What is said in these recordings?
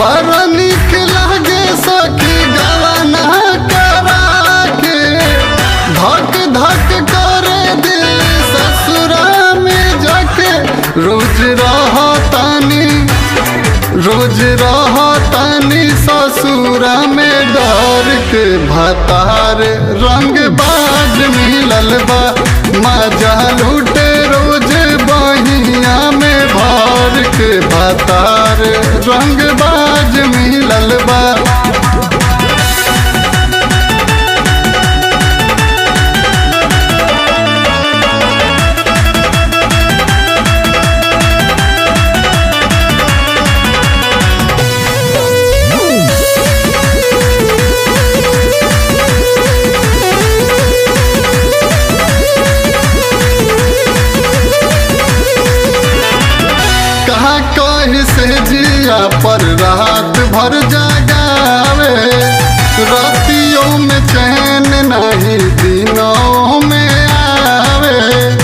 बड़ा निक लागे सखी गवाना करा के धक धक करे दिल ससुरा में जाके रोज रहतानी रोज रहतानी ससुरा में डर के भतार रंग बाज मिलल बा मजा लूटे रोज बहिया में भर के भतार रंग बाज मिलल बा कहा कही से जिया पर रात भर जगावे रातियों में चैन नहीं दिनों में आवे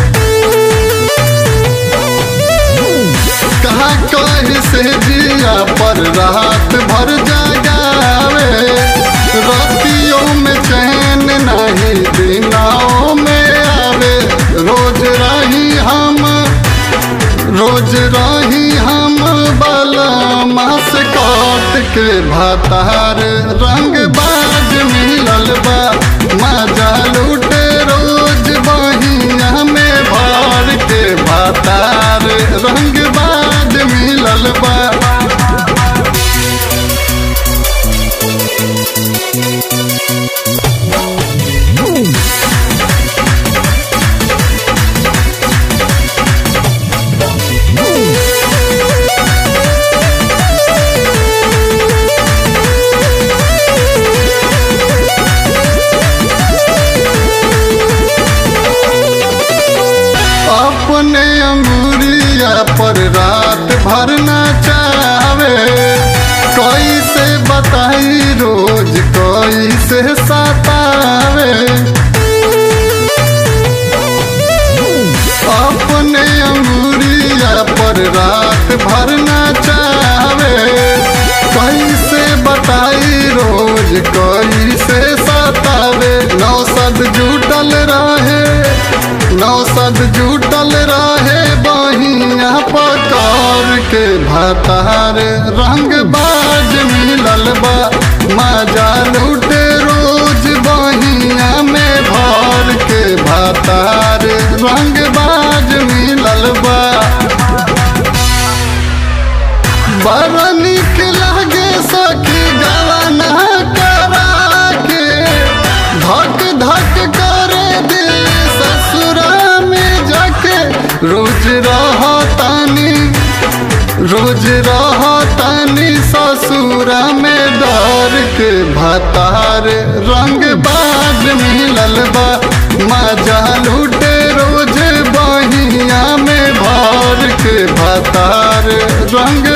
कहा कही से जिया पर रात भर जगावे रातियों में चैन नहीं दिनों में आवे रोज रही हम रोज रही हम बलमा से काट के भातार रंग बाज मिलल बा मजा लूटे रोज बहिया में भर के भातार रंग बाज मिलल बा अपने अंगुरिया पर रात भर चावे कैसे बताई रोज कैसे सतावे अपने अंगुरिया पर रात भर चावे कैसे बताई रोज कैसे सतावे नौसद जुटल रहे नौसद जुटल रहे बहिया पकार के भतार रंग बाज मिलल बा मजा लूटे रोज बहिया में भर के भतार रंग बाज मिलल बा बड़ा निक लागे सखी गवाना करा के धक धक करे दिल ससुरा में जाके रोज रहतानी रोज रहतानी ससुरा में डर के भतार रंग बाज मिलल बा मजा लूटे रोज बहिया में भर के भतार रंग